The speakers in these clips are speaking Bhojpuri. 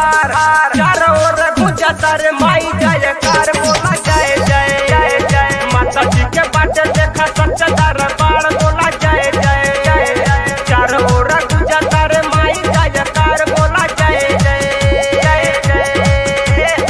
हार चारों ओर गुंजता रे माई जयकार बोला जय जय जय जय माता जी के बाटे देखा सच्चा दरबार बोला जय जय जय जय चारों ओर गुंजता रे माई जयकार बोला जय जय जय जय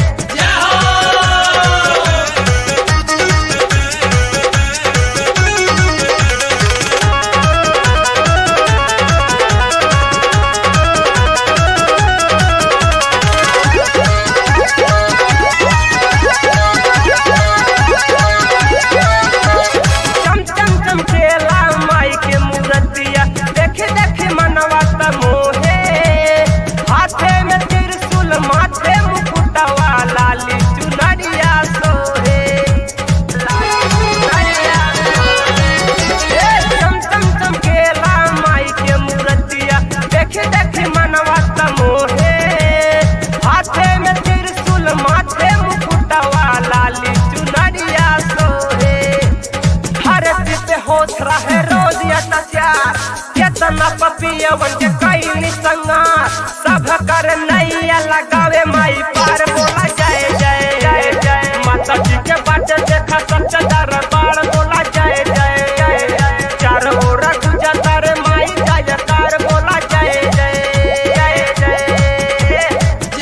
चम चम चमकेला माई के मूर्तिया देखे देखे मनवा त मोहे हाथे में त्रिशूल माथे मुकुटवा लाली चुनरिया सोहे लाली चुनरिया सोहे। ए, चम चम चमकेला माई के मूर्तिया देखे देखे मनवा त मोहे हाथे में त्रिशूल माथे मुकुटवा लाली चुनरिया सोहे धरती पे होत रहे रोज अत्याचार केतना पपियवन के कैनी संगार सब कर नैया लगावे माई पार बोला जय जय जय जय माता जी के बाटे देखा सच्चा दरबार बोला जय जय जय जय चार ओर गुजता रे माई जयकार बोला जय जय जय जय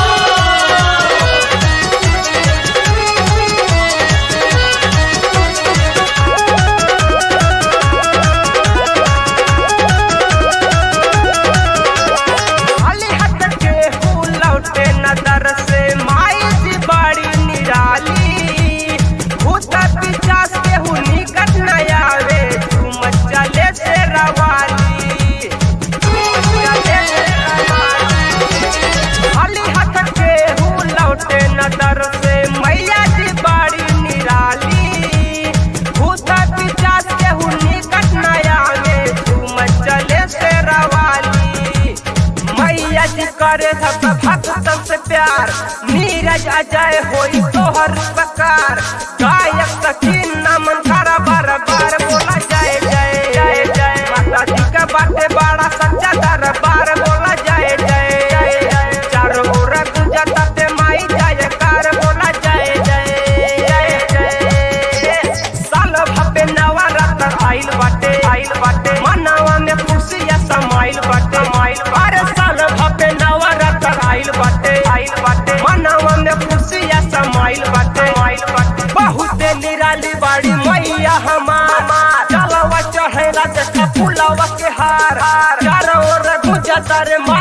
खाली हाथ के हूँ लौटे नजर से माई जी बड़ी निराली भूत पिचास के हूँ निकट न आवे झूम चले से रवाली झूम चले से रवाली। खाली हाथ के हूँ लौटे नजर से मैया जी बड़ी निराली भूत पिचास के हूँ निकट न आवे झूम चले से रवाली मैया जी करे सब भक्तन से प्यार नीरज अजय होई तोहर प्रकार गायक सकीन नमन करा बार बार बोला जय जय जय जय माता जी का बाटे बड़ा सच्चा दरबार बोला जय जय जय जय चारों ओर गुंजता ते माई जयकार बोला जय जय जय जय साल भपे नवरात्र आइल बाटे आइल बाटे मनवा में खुशिया समाइल बाटे माइल अरे साल भपे नवरात्र आइल बाटे आइल बाटे मनवा में खुशिया समाइल बाटे माइल बाटे बहुत निराली बाड़ी मैया हमार चलवा चढ़ेला देखा फुलवा के हार चारों ओर गुंजता रे माई